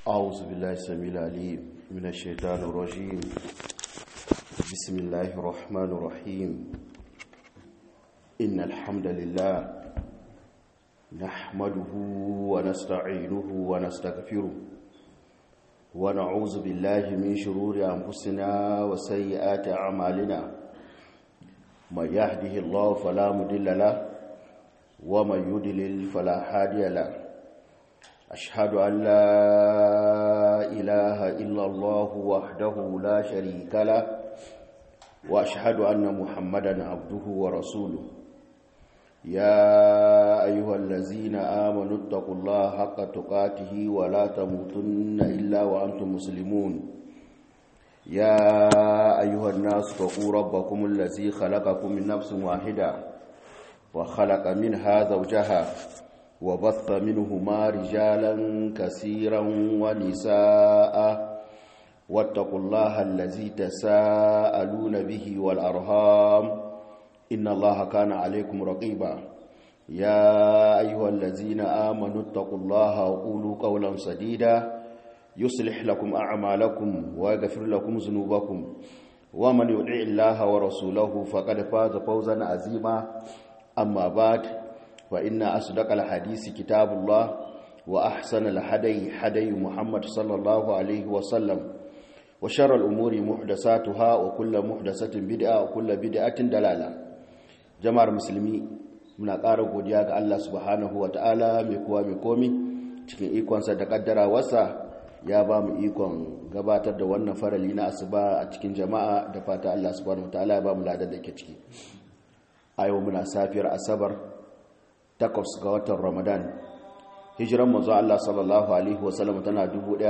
أعوذ بالله السميع العليم من الشيطان الرجيم بسم الله الرحمن الرحيم إن الحمد لله نحمده ونستعينه ونستغفره ونعوذ بالله من شرور أنفسنا وسيئات أعمالنا من يهده الله فلا مضل له ومن يضلل فلا هادي له أشهد أن لا إله إلا الله وحده لا شريك له وأشهد أن محمدا عبده ورسوله يا أيها الذين آمنوا اتقوا الله حق تقاته ولا تموتن إلا وأنتم مسلمون يا أيها الناس اتقوا ربكم الذي خلقكم من نفس واحدة وخلق منها زوجها وبث منهما رجالا كثيرا ونساء واتقوا الله الذي تساءلون به والأرهام إن الله كان عليكم رقيبا يا أيها الذين آمنوا اتقوا الله وقولوا قولا سديدا يصلح لكم أعمالكم ويغفر لكم ذنوبكم ومن يطع الله ورسوله فقد فاز فوزا عظيما أما بعد وإن أصدق الحديث كتاب الله وأحسن الحدي حدي محمد صلى الله عليه وسلم وشر الأمور محدثاتها وكل محدثة بدعة وكل بدعة دلالة jama'ar musulmi muna ƙara godiya ga Allah subhanahu wa ta'ala mai kuwa mai komi cikin ikonsa da ƙaddarawarsa ya ba mu ikon gabatar da wannan farali na asuba a cikin jama'a da fata Allah subhanahu wa ta'ala ya ba mu ladar da ke ciki a yau muna safiyar asabar takwas ga watan ramadan hijiran manzo Allah sallallahu alaihi wasallam tana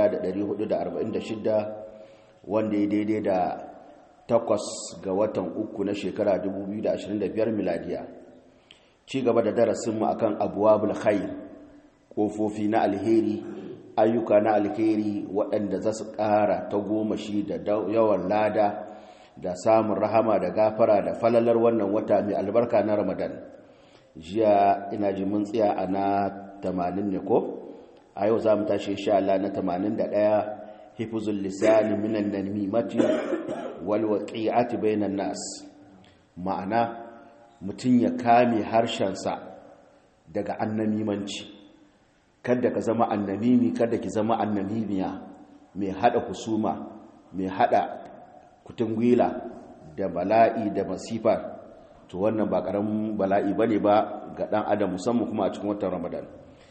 1446 wanda ya daidai da takwas ga watan uku na shekara 2025 miladiya ci gaba da darasinmu akan abuwabul khair kofofi na alheri ayyuka na alheri waɗanda za su ƙara ta goma shi da yawan lada da samun rahama da gafara da falalar wannan wata mai albarka na ramadan jiya ina ji mun tsaya a na 80 ne ko a yau za mu tashi insha Allah na 81 hifzul lisani minan namimati wal waqi'ati bainan nas ma'ana mutun ya kame harshensa daga annamimanci kada ka zama annamimi kada ki zama annamimiya mai hada husuma mai hada kutungwila da bala'i da masifa to wannan ba karamin bala'i bane ba ga dan adam musamman kuma a cikin watan Ramadan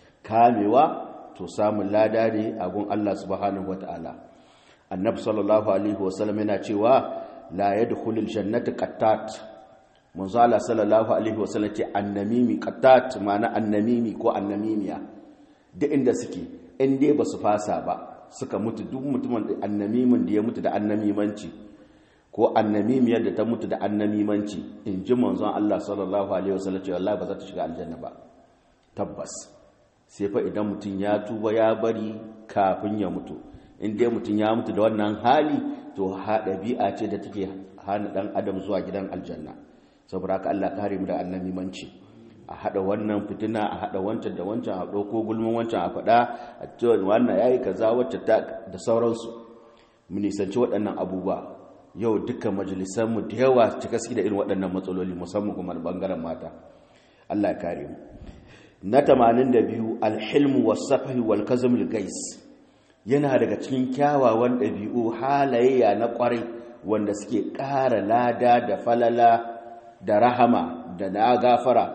kamewa to samun lada ne a gun Allah subhanahu wataala annabi sallallahu alaihi wasallam yana cewa la yadkhulul jannata qattat manzo Allah sallallahu alaihi wasallam ce annamimi qattat ma'ana annamimi ko annamimiya da inda suke in dai ba su fasa ba suka mutu duk mutumin annamimin da ya mutu da annamimanci ko annamimiyar da ta mutu da annamimanci in ji manzon Allah sallallahu alaihi wasallam ce wallahi ba za ta shiga aljanna ba tabbas sai fa idan mutum ya tuba ya bari kafin ya mutu in dai mutum ya mutu da wannan hali to ha ɗabi'a ce da take hana ɗan adam zuwa gidan aljanna saboda haka Allah kare mu da annamimanci a haɗa wannan fitina a haɗa wancan da wancan a ɗauko gulmin wancan a faɗa a cewa wannan yayi kaza wacce ta da sauransu mu nisanci waɗannan abubuwa yau dukkan majalisanmu da yawa cika suke da irin waɗannan matsaloli musamman kuma bangaren mata Allah ya kare mu na 82 alhilmu was-safhi wal-kazmul gais yana daga cikin kyawawan ɗabi'u halayya na ƙwarai wanda suke ƙara lada da falala da rahama da na gafara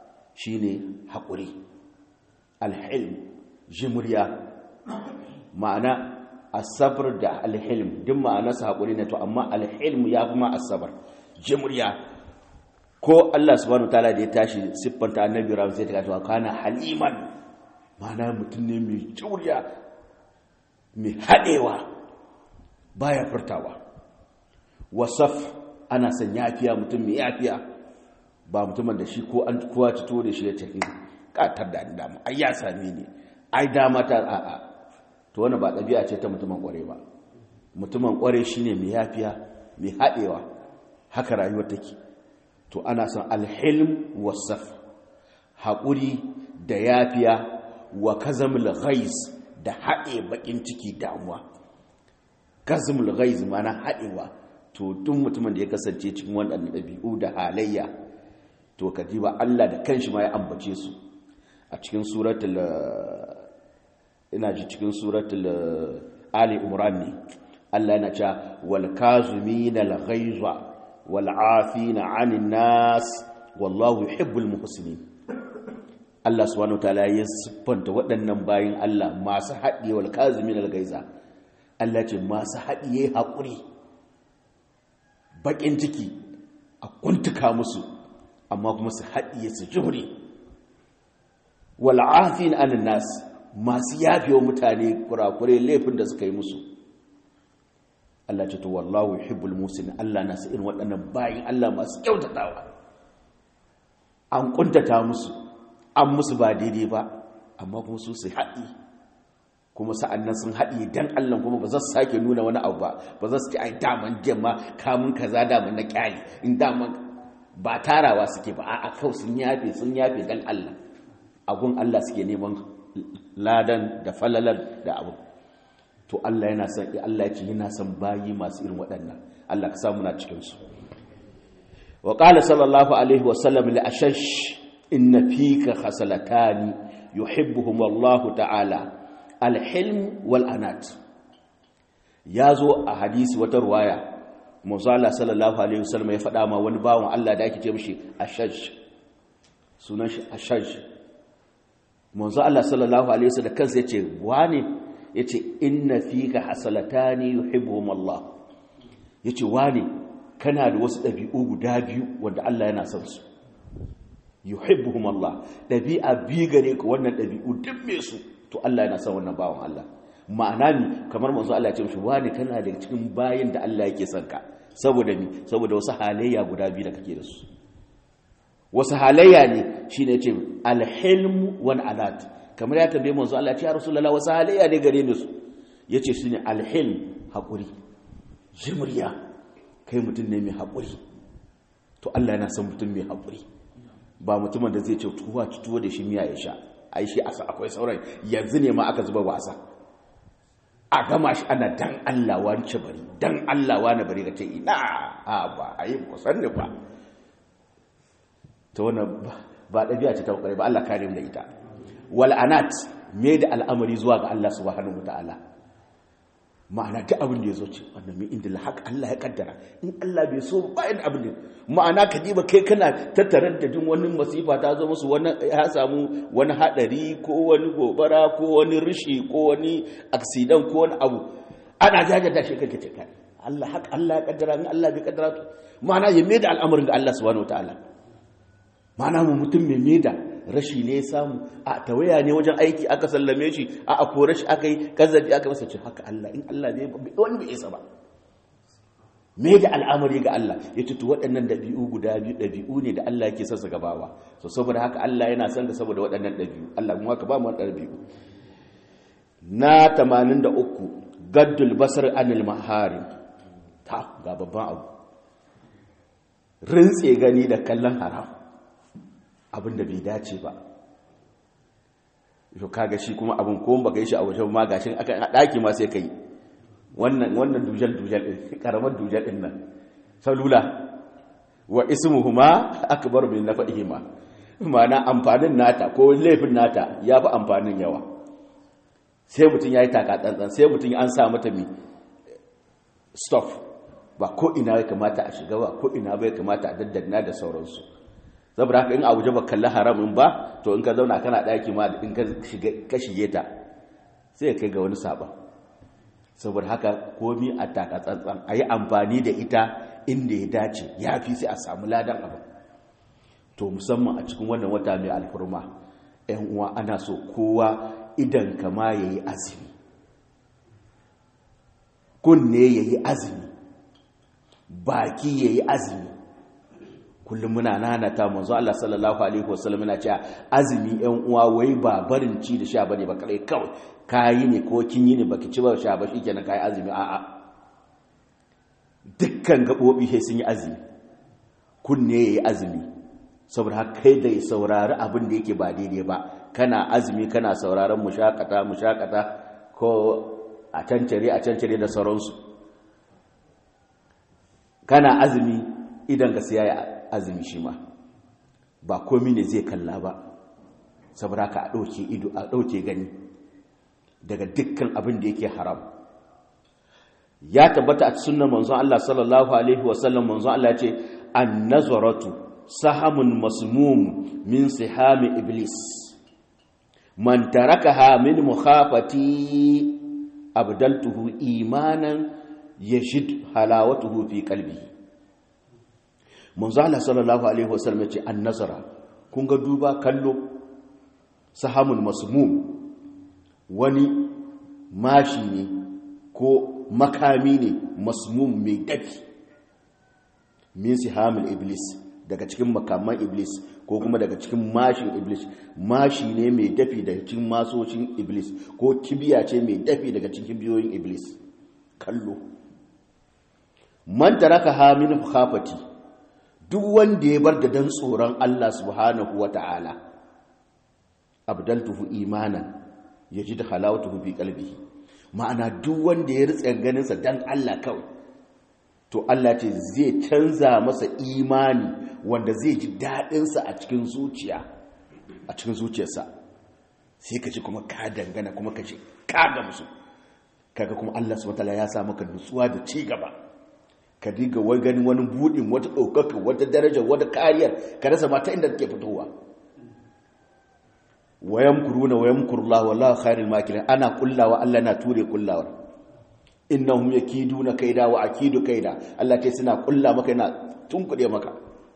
shine haƙuri alhilm jimriya ma'ana asabar da alhilm duk ma'anarsa haƙuri ne to amma alhilm ya kuma asabar jimriya ko Allah subhanahu wataala da ya tashi siffanta annabi ram sai ta kawo kana haliman ma'ana mutum ne mai juriya mai haɗewa baya furtawa wasaf ana son yafiya mutum mai yafiya ba mutumin da shi ko an kowa cito da shi ya tafi katar da dama ai ya same ni ai dama ta a'a to wannan ba ɗabi'a ce ta mutumin ƙware ba mutumin ƙware shine mai yafiya mai haɗewa haka rayuwar take to ana son alhilm wasaf haƙuri da yafiya wa kazamul ghais da haɗe bakin ciki damuwa kazmul ghaiz mana haɗewa to duk mutumin da ya kasance cikin waɗannan ɗabi'u da halayya to ka ba Allah da kanshi ma ya ambace su a cikin suratul ina ji cikin suratul ali imran ne Allah yana cewa wal kazimin al ghaiza wal afina 'anil nas wallahu yuhibbul muhsinin Allah subhanahu wataala ya siffanta waɗannan bayin Allah masu haɗiye wal kazimin al ghaiza Allah ce masu haɗiye haƙuri baƙin ciki a kuntuka musu amma kuma su haɗiye su jure wal afina 'anil nas masu yafe wa mutane kurakure laifin da suka yi musu Allah ce to wallahu yuhibbul musin Allah na irin waɗannan bayin Allah masu kyautatawa an kuntata musu an musu ba daidai ba amma kuma su su haɗi kuma sa'annan sun haɗi dan Allah kuma ba za su sake nuna wani abu ba ba za su ce ai daman gemma kamun kaza daman na kyali in daman ba tarawa suke ba a'a kawai sun yafe sun yafe dan Allah agun Allah suke neman ladan da falalar da abu to Allah yana son Allah ya ce yana son bayi masu irin waɗannan Allah ka samu na cikin su wa qala sallallahu alaihi wa sallam li ashash inna fika khasalatani yuhibbuhum Allah ta'ala al-hilm wal anat yazo a hadisi wata ruwaya manzala sallallahu alaihi wasallam ya faɗa ma wani bawon Allah da ake ce mishi ashash sunan shi ashash manzo Allah sallallahu alaihi wasallam kansa yace wane yace inna fika hasalatani yuhibbuhum Allah yace wane kana da wasu dabi'u guda biyu wanda Allah yana son su yuhibbuhum Allah dabi'a bi gare ka wannan dabi'u duk me su to Allah yana son wannan bawon Allah ma'ana ni kamar manzo Allah ya ce mishi wane kana da cikin bayin da Allah yake son ka saboda ni saboda wasu halayya guda biyu da kake da su wasu halayya ne shi ne ce alhilmu wani alat kamar ya tambaye manzo Allah ce ya rasulullah wasu halayya ne gare ni su ya ce shi ne alhilm haƙuri jimriya kai mutum ne mai haƙuri to Allah yana son mutum mai haƙuri ba mutumin da zai ce tuwa tuwo da shi miya ya sha ai shi asa akwai sauran yanzu ne ma aka zuba wasa a gama shi ana dan Allah wani bari dan Allah wani bari ka ce ina a ba a yi kusan ne ba ta wannan ba ɗabi'a ce ta ƙware ba Allah kare mu da ita wal anat me da al'amari zuwa ga Allah subhanahu wataala ma'ana duk abin da ya zo ce wannan min inda haq Allah ya kaddara in Allah bai so ba yin abin da ma'ana ka diba kai kana tattarar da jin wani masifa ta zo musu wani ya samu wani hadari ko wani gobara ko wani rishi ko wani accident ko wani abu ana jajata shi kake ce kai Allah haq Allah ya kaddara in Allah bai kaddara to ma'ana ya me da al'amarin ga Allah subhanahu wataala mana mu mutum mai meda rashi ne ya samu a tawaya ne wajen aiki aka sallame shi a a kore shi aka yi kazzabi aka masa ce haka Allah in Allah ne wani bai isa ba me da al'amari ga Allah ya tutu waɗannan ɗabi'u guda biyu ɗabi'u ne da Allah yake sassa gabawa so saboda haka Allah yana son ka saboda waɗannan ɗabi'u Allah kuma ka ba mu ɗabi'u na 83 gaddul basar anil maharim ta ga babban abu rintse gani da kallon haram abin da bai dace ba yau kaga shi kuma abin ko baka yi shi a wajen ma gashin aka a daki ma sai kai wannan wannan dujal dujal din karamar dujal din nan salula wa ismuhuma akbar min nafihima ma'ana amfanin nata ko laifin nata ya fi amfanin yawa sai mutum ya yi taka tsantsan sai mutum an sa mata mi stuff ba ko ina ya kamata a shiga ba ko ina ba ya kamata a daddana da sauransu saboda haka in a waje ba kalli haramin ba to in ka zauna kana ɗaki ma in ka shige ta sai kai ga wani saba saboda haka komi a taka tsantsan a yi amfani da ita inda ya dace ya fi sai a samu ladan abu to musamman a cikin wannan wata mai alfurma yan uwa ana so kowa idan kama ya yi azumi kunne ya yi azumi baki ya yi azumi kullum muna nanata manzo Allah sallallahu alaihi wasallam yana cewa azumi ɗan uwa wai ba barin ci da sha bane ba kai kawai kayi ne ko kin yi ne baki ci ba sha ba shikenan kai azumi a'a dukkan gabobi sai sun yi azumi kunne yayi azumi saboda haka kai da saurari abin da yake ba daidai ba kana azumi kana sauraron mushakata mushakata ko a cancare a cancare da sauransu kana azumi idan ka siya azumi shi ma ba komi ne zai kalla ba saboda ka a ɗauke ido a ɗauke gani daga dukkan abin da yake haram ya tabbata a sunan manzon Allah sallallahu alaihi wasallam manzon Allah ce an-nazaratu sahamun masmum min sihami iblis man tarakaha min mukhafati abdaltuhu imanan yajid halawatuhu fi qalbihi manzon Allah sallallahu alaihi wasallam ce an-nazara kun ga duba kallo sahamun masmum wani mashi ne ko makami ne masmum mai dafi min sihamul iblis daga cikin makaman iblis ko kuma daga cikin mashin iblis mashi ne mai dafi daga cikin masocin iblis ko kibiya ce mai dafi daga cikin biyoyin iblis kallo man taraka ha min khafati duk wanda ya bar da dan tsoron Allah subhanahu wata'ala abdaltuhu imanan yajid halawatuhu fi qalbihi ma'ana duk wanda ya ritsa ganinsa dan Allah kawai to Allah ce zai canza masa imani wanda zai ji daɗinsa a cikin zuciya a cikin zuciyarsa sai ka ci kuma ka dangana kuma ka ce ka gamsu kaga kuma Allah subhanahu ya sa maka nutsuwa da ci gaba ka diga wai ganin wani budin wata ɗaukaka wata daraja wata kariyar ka rasa mata inda take fitowa wayan kuruna wayan kurla wallahu khairul makirin ana kullawa Allah na ture kullawar innahum yakiduna kaida wa akidu kaida Allah kai suna kulla maka yana tunkude maka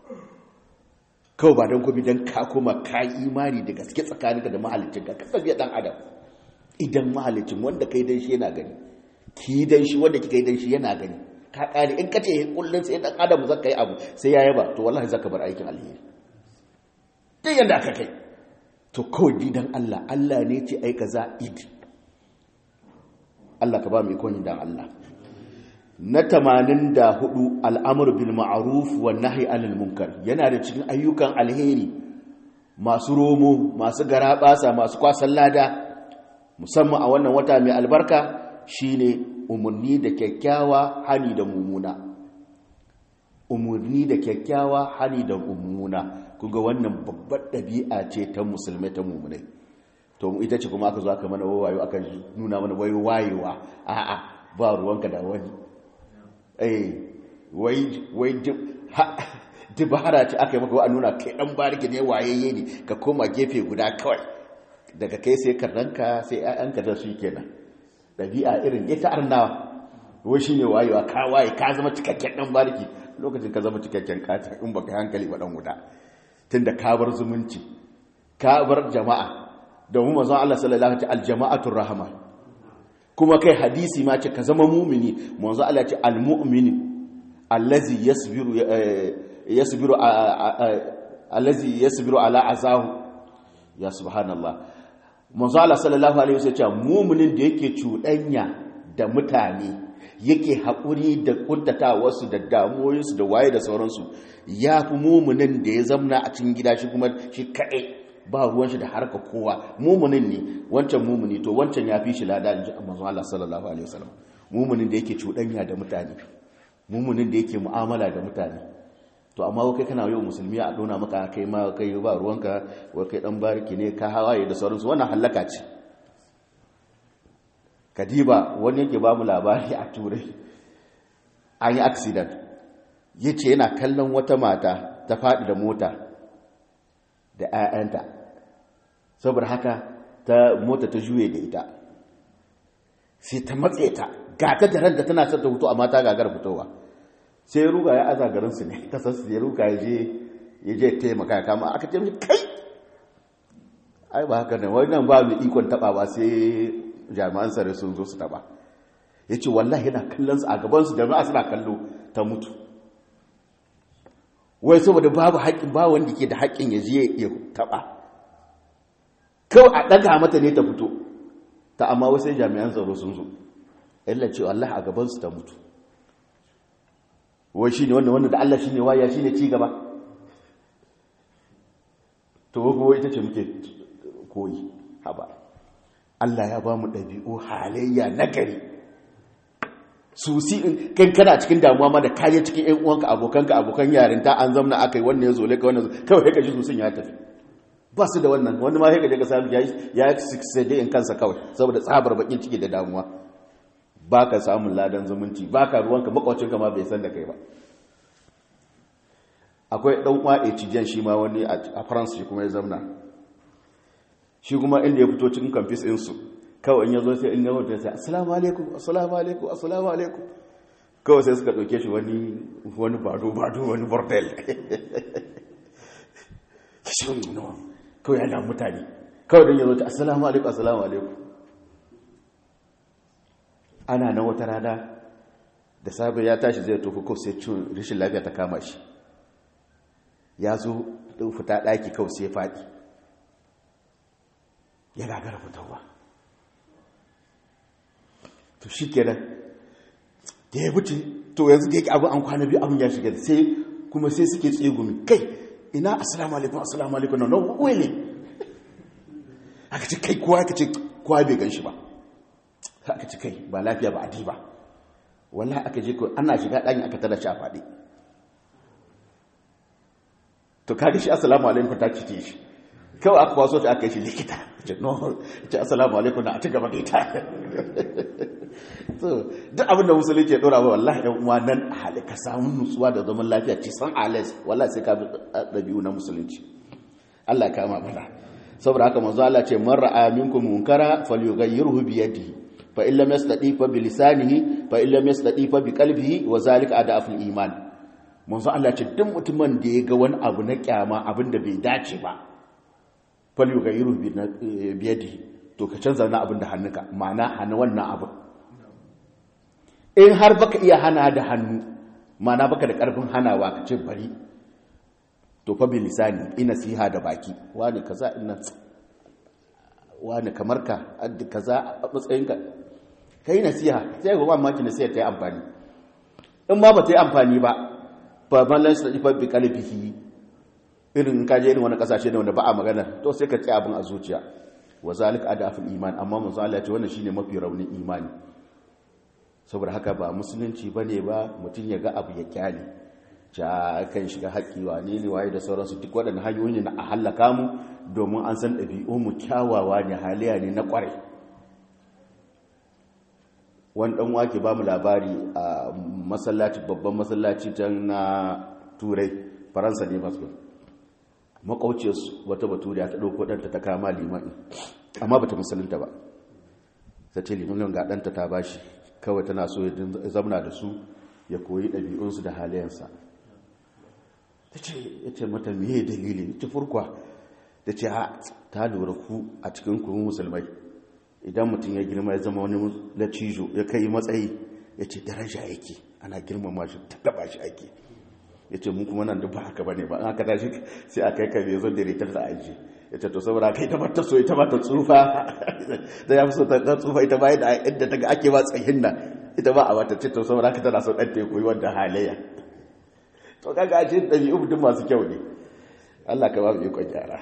kawai ba dan gobe dan ka koma ka imani da gaske tsakaninka da mahalicin ka ka tafiya dan adam idan mahalicin wanda kai dan shi yana gani ki dan shi wanda kika yi dan shi yana gani ka kare in kace kullun sai dan adam zaka yi abu sai ya yaba to wallahi zaka bar aikin alheri duk yanda aka kai to kawai didan Allah Allah ne ce ai kaza idi Allah ka ba mu ikon dan Allah na 84 al'amru bil ma'ruf wan nahy anil munkar yana da cikin ayyukan alheri masu romo masu garabasa masu kwasan lada musamman a wannan wata mai albarka shine umurni da kyakkyawa hani da mumuna umurni da kyakkyawa hani da mumuna kuga wannan babbar ɗabi'a ce ta musulmai ta mummunai to ita ce kuma aka zo aka mana wayo aka nuna mana wayo wayewa a'a ba ruwanka da wani eh wai wai dibara ce aka yi maka wa nuna kai dan bariki ne wayayye ne ka koma gefe guda kawai daga kai sai karranka sai ƴaƴanka da su kenan ɗabi'a irin ita arnawa wai shine wayewa ka waye ka zama cikakken dan bariki lokacin ka zama cikakken kata in baka hankali ba dan wuta tunda ka bar zumunci ka bar jama'a domin manzon Allah sallallahu alaihi wasallam aljama'atur rahma kuma kai hadisi ma ce ka zama mu'mini manzon Allah ce almu'mini allazi yasbiru yasbiru allazi yasbiru ala azahu ya subhanallah manzon Allah sallallahu alaihi wasallam ce mu'minin da yake cuɗanya da mutane yake haƙuri da ƙuntatawarsu da damuwoyinsu da waye da sauransu ya fi mumunin da ya zamna a cikin gida shi kuma shi kaɗai ba ruwan shi da harka kowa mumunin ne wancan mumuni to wancan ya fi shi lada in ji manzo Allah sallallahu alaihi wasallam mumunin da yake cuɗanya da mutane mumunin da yake mu'amala da mutane to amma kai kana yau musulmi a dona maka kai ma kai ba ruwanka wai kai dan bariki ne ka hawaye da sauransu wannan halaka ce kadiba wani yake ba mu labari a turai an yi accident ya ce yana kallon wata mata ta faɗi da mota da 'ya'yanta saboda haka ta mota ta juye da ita sai ta matse ta gata da ranta tana son ta hutu amma ta gagar fitowa sai ya ruga ya aza garinsu ne kasarsu ya ruga ya je taimaka kama aka ce kai ai ba haka ne wannan ba mu ikon taɓa ba sai jami'an tsare sun zo su taba ya ce wallahi yana kallon su a gabansu jami'a suna kallo ta mutu wai saboda babu haƙƙin ba wanda ke da haƙƙin ya je ya taba kawai a ɗaga mata ne ta fito ta amma wasu jami'an tsaro sun zo illa ce wallahi a gabansu ta mutu wai shi ne wanda wanda da Allah shi ne waya shi ne ci gaba to ko ita ce muke koyi haba Allah ya ba mu ɗabi'u halayya nagari su si in kan kana cikin damuwa ma da kaje cikin ƴan uwanka abokanka abokan yarinta an zamna akai wannan ya zo leka wannan kawai ka ji su sun ya tafi ba su da wannan wani ma sai ka ga samu yayi ya succeed in kansa kawai saboda tsabar bakin ciki da damuwa baka samun ladan zumunci baka ruwanka makwacinka ma bai san da kai ba akwai dan uwa ecijen shi ma wani a France shi kuma ya zamna shi kuma inda ya fito cikin campus din su kawai in yazo sai in yazo sai assalamu alaikum assalamu alaikum assalamu alaikum kawai sai suka dauke shi wani wani bado bado wani bordel shi no kawai yana mutane kawai dan yazo ta assalamu alaikum assalamu alaikum ana na wata rana da safe ya tashi zai tofi kawai sai cin rashin lafiya ta kama shi ya zo ɗin fita ɗaki kawai sai faɗi ya gagara fitowa to shi kenan da ya wuce to yanzu da yake abin an kwana biyu abin ya shiga sai kuma sai suke tsegumi kai ina assalamu alaikum assalamu alaikum na nan wele aka ce kai kowa aka ce kowa bai gan shi ba aka ce kai ba lafiya ba adi ba wallahi aka je ko ana shiga ɗanyi aka tada shi a faɗi to kaga shi assalamu alaikum ta cike shi kawai aka kwaso ta aka yi shi likita ce no ce assalamu alaikum na a ci gaba da ita so duk abin da musulunci ya dora ba wallahi ɗan uwa nan a hali ka samu nutsuwa da zaman lafiya ci san alas wallahi sai ka bi ɗabi'u na musulunci Allah ka ma mana saboda haka manzo Allah ce man ra'a minkum munkara falyughayyirhu bi yadihi fa in lam yastati fa bi lisanihi fa in lam yastati fa bi qalbihi wa zalika adaful iman manzo Allah ce duk mutumin da ya ga wani abu na kyama abin da bai dace ba falyu ga yiru biyadi to ka canza na abin da hannunka ma'ana hana wannan abin in har baka iya hana da hannu ma'ana baka da karfin hanawa ka ce bari to fa bi lisani ina siha da baki wani kaza ina wani kamar ka kaza a matsayinka kai nasiha sai ga mamaki nasiha ta yi amfani in ma ba ta yi amfani ba fa mallan sai fa bi qalbihi irin ka je irin wani kasashe ne wanda ba a magana to sai ka tsaya abin a zuciya wa zalika adaful iman amma manzo Allah ya ce wannan shine mafi raunin imani saboda haka ba musulunci bane ba mutun ya ga abu ya kyale ja kan shiga haƙi wane ne waye da sauransu duk waɗannan hanyoyi ne na a halaka mu domin an san ɗabi'u mu kyawawa ne haliya ne na ƙware wani ɗan wake ba mu labari a masallaci babban masallaci can na turai faransa ne masu makwauciyarsu wata baturiya ta ɗauko ɗanta ta kama limani amma ba ta musulunta ba ta ce limanin ga ɗanta ta bashi kawai tana so ya zamana da su ya koyi ɗabi'unsu da halayensa ta ce ya ce mata miye dalili ta furkwa ta ce ha ta lura ku a cikin kuma musulmai idan mutum ya girma ya zama wani lacijo ya kai matsayi ya ce daraja yake ana girmama shi ta taba shi ake ya ce mun kuma nan da ba haka ba ne ba an haka tashi sai a kai kare zo da ritar da aji ya ce to saboda kai ta mata so ita mata tsufa da ya fi so ta tsufa ita ba da yadda ta ga ake ba tsayin nan ita ba a wata ce to saboda haka tana so ɗan ta koyi wanda halayya to kaga a ce ɗabi'u mutum masu kyau ne Allah ka ba mu ikon gyara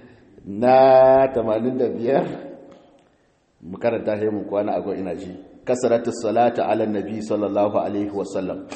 na 85 mu karanta sai mu kwana a ina ji kasaratu salata ala nabi sallallahu alaihi wasallam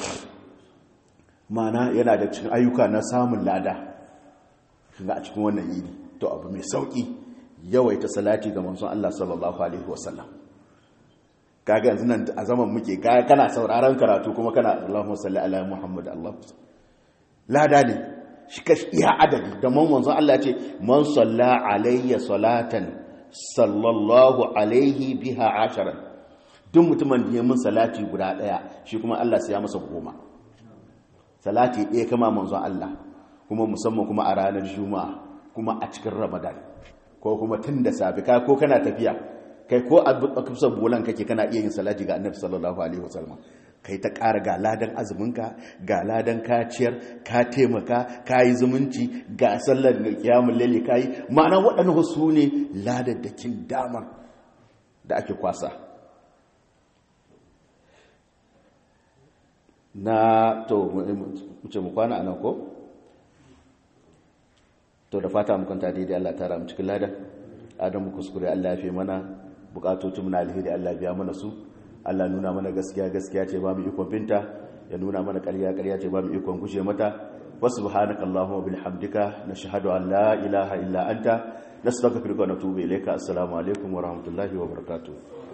mana yana da cikin ayyuka na samun lada shiga a cikin wannan yini to abu mai sauki yawaita salati ga manzon Allah sallallahu alaihi wasallam kaga yanzu nan a zaman muke kana sauraron karatu kuma kana Allahumma salli ala Muhammad Allah lada ne shi ka iya adadi da manzon Allah ce man salla alayya salatan sallallahu alaihi biha asharan duk mutumin da ya mun salati guda daya shi kuma Allah sai ya masa goma salati ɗaya kama manzon Allah kuma musamman kuma a ranar juma'a kuma a cikin ramadan ko kuma tun da safi ka ko kana tafiya kai ko a kusa bolan kake kana iya yin salati ga annabi sallallahu alaihi wasallam kai ta ƙara ga ladan azuminka ga ladan kaciyar ka taimaka ka yi zumunci ga sallar da kiyamun lalle ka yi ma'ana waɗannan wasu ne ladaddakin damar da ake kwasa na to muce mu kwana a nan ko? to da fata mu kwanta daidai Allah tara mu cikin ladan adamu kuskure Allah ya fi mana bukatocin na alheri Allah biya mana su Allah nuna mana gaskiya gaskiya ce ba mu ikon binta ya nuna mana ƙarya ƙarya ce ba mu ikon gushe mata wa subhanaka allahumma bihamdika nashhadu an la ilaha illa anta nastaghfiruka wa natubu ilayka assalamu alaikum wa rahmatullahi wa barakatuh